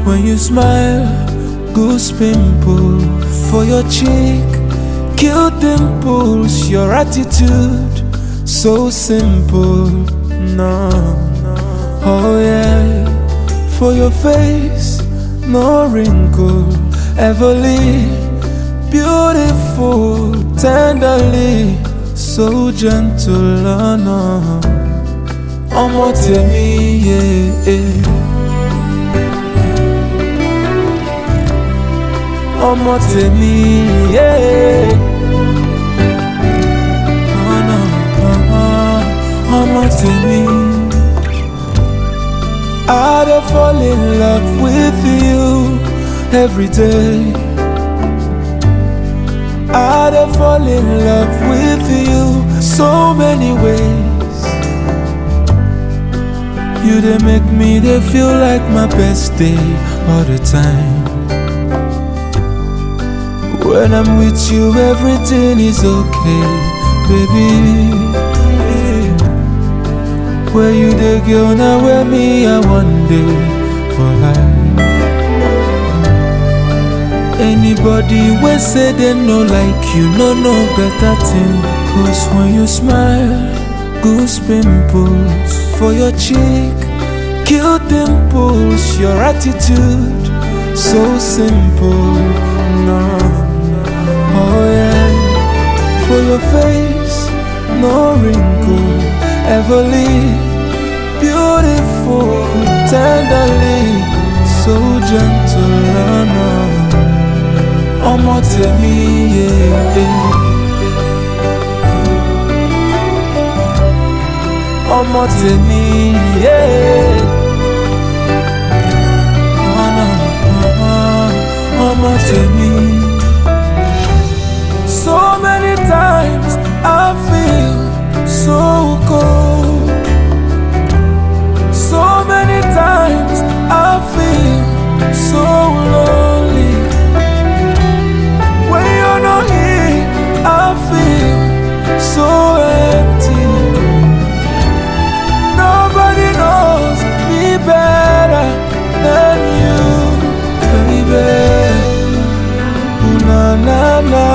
When you smile, goose pimple for your cheek, cute dimples, your attitude so simple. No, oh yeah, for your face, no wrinkle, everly beautiful, tenderly, so gentle. Oh no, ọmọ tèmi, yeah. yeah. ọmọ tèmi yé. ọ̀nà ọmọ tèmi. I dey fall in love with you every day. I dey fall in love with you so many ways. You dey make me dey feel like my best day all the time. When I'm with you, everything is okay, baby. Where you the girl now, where me, I one day for life. Anybody we say they no like you, no no better thing. Cause when you smile, goose pimples for your cheek, cute dimples, your attitude so simple. No. Oh yeah, for your face, no wrinkle, everly beautiful, tenderly, so gentle. Oh no, ọmọ tèmi, yeah, yeah. ọmọ tèmi, yeah. Oh no, ọmọ tèmi. So many times I feel so cold. So many times I feel so lonely. When you're not here, I feel so empty. Nobody knows me better than you, baby. Ooh, na na na.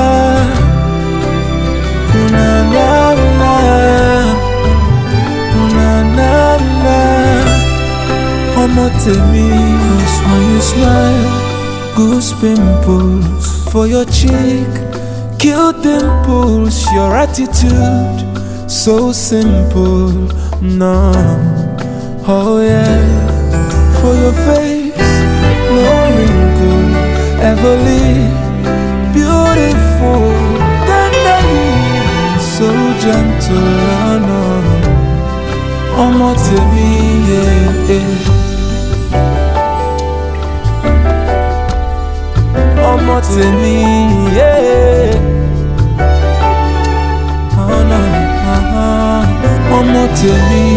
Ooh, na na na. Ooh, na na na. Ọmọ tèmi, cause when you smile, goose pimples for your cheek, cute dimples, your attitude so simple. No, oh yeah, for your face, no wrinkle, everly beautiful, tenderly, so gentle. Oh no, ọmọ tèmi, yeah, yeah. ọmọ tèmi, yeah. Oh no, uh-huh. ọmọ tèmi,